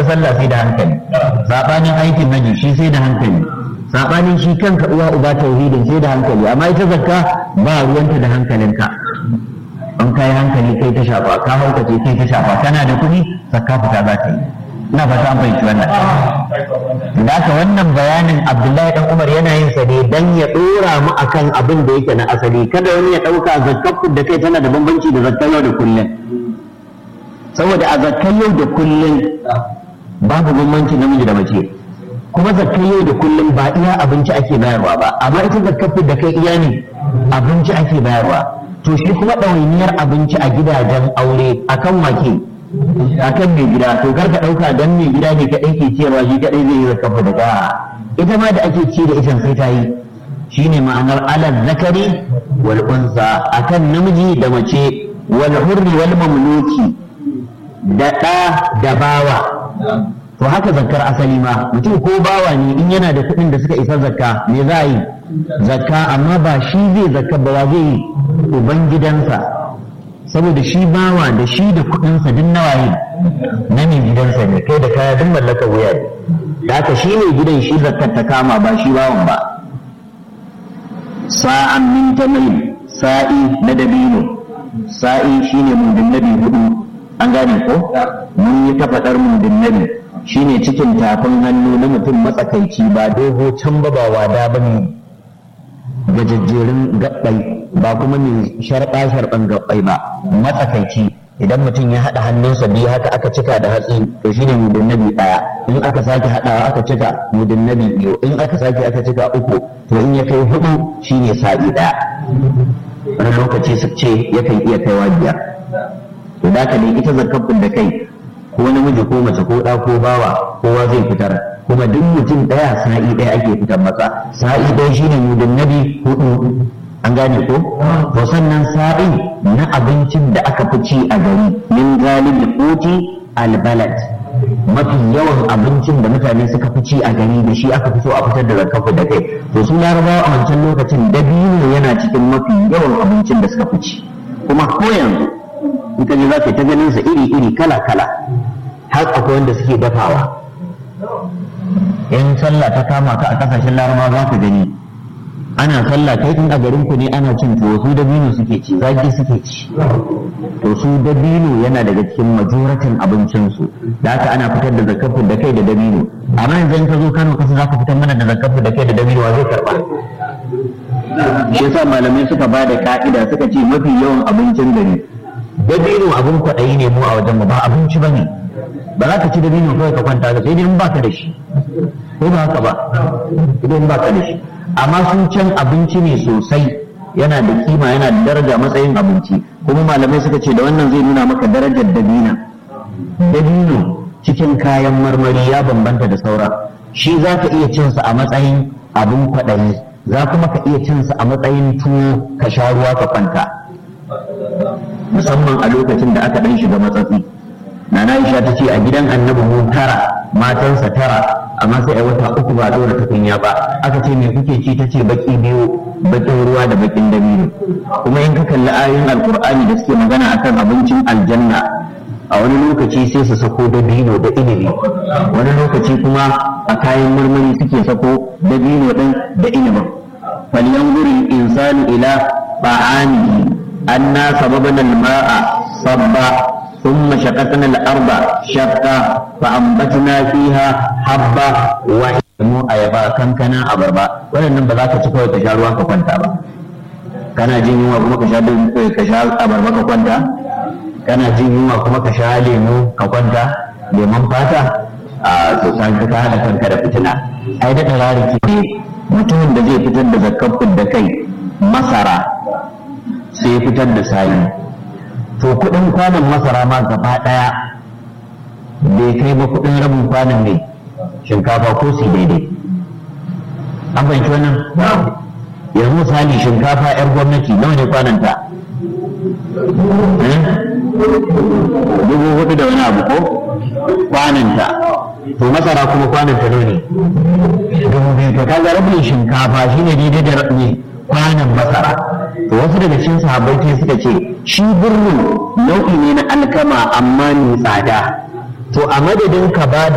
sallah sai da hankali sabanin aikin naji shi sai da hankali sabanin shi kanka uwa uba tauhidin sai da hankali amma ita zakka ba ruwanta da hankalinka an kai hankali kai ta shafa ka haukace kai ta shafa kana da kuɗi zakka fita za ta yi ina fata an fahimci wannan da haka wannan bayanin abdullahi dan umar yana yin sa ne dan ya dora mu akan abin da yake na asali kada wani ya dauka zakkar da kai tana da bambanci da zakkar yau da kullum saboda a zakkar yau da kullum babu bambanci namiji da mace kuma zakkar yau da kullum ba iya abinci ake bayarwa ba amma ita zakkar da kai iya ne abinci ake bayarwa to shi kuma ɗawainiyar abinci a gidajen aure akan wake akan mai gida to kar ka ɗauka dan mai gida ne kaɗai ke ciyarwa shi kaɗai zai yi zakafa da ka ita ma da ake ci da ita sai ta yi shine ma'anar alal zakari wal unsa akan namiji da mace wal hurri wal mamluki da ɗa da bawa to haka zakkar asali ma mutum ko bawa ne in yana da kuɗin da suka isa zakka me za a yi zakka amma ba shi zai zakka ba zai yi uban gidansa saboda shi bawa da shi da kuɗinsa duk nawaye na mai gidansa ne kai da kaya duk mallakar wuya ne da haka shi ne gidan shi zakkar ta kama ba shi bawan ba sa'an min tamil sa'i na dabino sa'i shine mudin nabi hudu an gane ko mun yi ta faɗar mudin nabi shine cikin tafin hannu na mutum matsakaici ba dogo can ba ba wada ba ne gajajjerin gabbai ba kuma mai sharɓa sharɓan gabbai ba matsakaici idan mutum ya haɗa hannunsa biyu haka aka cika da hatsi to shine mudin nabi ɗaya in aka sake haɗawa aka cika mudin nabi biyu in aka sake aka cika uku to in ya kai hudu shine sa'i ɗaya wani lokaci su ce yakan iya kaiwa biyar to da ka dai ita zakafin da kai ko namiji ko mace ko ɗa ko bawa kowa zai fitar kuma duk mutum ɗaya sa'i ɗaya ake fitar masa sa'i ɗaya shine mudin nabi hudu an gane ko to sannan sa'i na abincin da aka fi ci a gari min galib quti albalad mafi yawan abincin da mutane suka fi ci a gari da shi aka fi so a fitar da zakafu da kai to su larabawa a wancan lokacin dabino yana cikin mafi yawan abincin da suka fi ci kuma ko yanzu in ka je za ka ta ganin sa iri iri kala kala har akwai wanda suke dafawa in sallah ta kama ka a kasashen larabawa za ka gani ana sallah kai in a garin ku ne ana cin tuwo su dabino suke ci zaki suke ci to su dabino yana daga cikin majoratin abincinsu da haka ana fitar da zakafu da kai da dabino amma yanzu in ka zo Kano kasa zaka fitar mana da zakafu da kai da dabino wa zai karba shi yasa malamai suka ba da ka'ida suka ce mafi yawan abincin gari dabino abin kwaɗayi ne mu a wajen mu ba abinci bane ba za ka ci dabino kawai ka kwanta da sai dai in baka da shi ko ba haka ba idan baka da shi amma sun can abinci ne sosai yana da kima yana da daraja matsayin abinci kuma malamai suka ce da wannan zai nuna maka darajar dabina dabino cikin kayan marmari ya bambanta da saura shi za ka iya cinsa a matsayin abin kwaɗayi za kuma ka iya cinsa a matsayin tuwo ka sha ruwa ka kwanta musamman a lokacin da aka ɗan shiga matsatsi Nana Aisha ta ce a gidan annabi mu tara matansa tara amma sai a wata uku ba dora tukunya ba aka ce me kuke ci tace baki biyu bakin ruwa da bakin dabino kuma in ka kalli ayoyin alkur'ani da suke magana akan abincin aljanna a wani lokaci sai su sako dabino da inibi wani lokaci kuma a kayan marmari suke sako dabino din da inibin falyanzuri insanu ila ta'amihi anna sababana al-ma'a sabba ثم شققنا الأرض شقا فأنبتنا فيها حبا mu ayaba kankana abarba waɗannan ba za ka ci kawai ka sha ruwa ka kwanta ba kana jin yunwa kuma ka sha ka sha abarba ka kwanta kana jin yunwa kuma ka sha lemu ka kwanta lemon fata a to san ka hada kanka da fitina ai da tarariki ne mutumin da zai fitar da zakkafin da kai masara sai fitar da sayi to kudin kwanan masara ma gaba daya bai kai ba kudin rabin kwanan ne shinkafa ko su daidai an fahimci wannan yanzu misali shinkafa yar gwamnati nawa ne kwananta dubu hudu da wani abu ko kwananta to masara kuma kwananta nawa ne dubu biyu to kaga rabin shinkafa shine daidai da ne kwanan masara to wasu daga cikin sahabbai sai suka ce shi birnin nau'i ne na alkama amma mai tsada to a madadin ka ba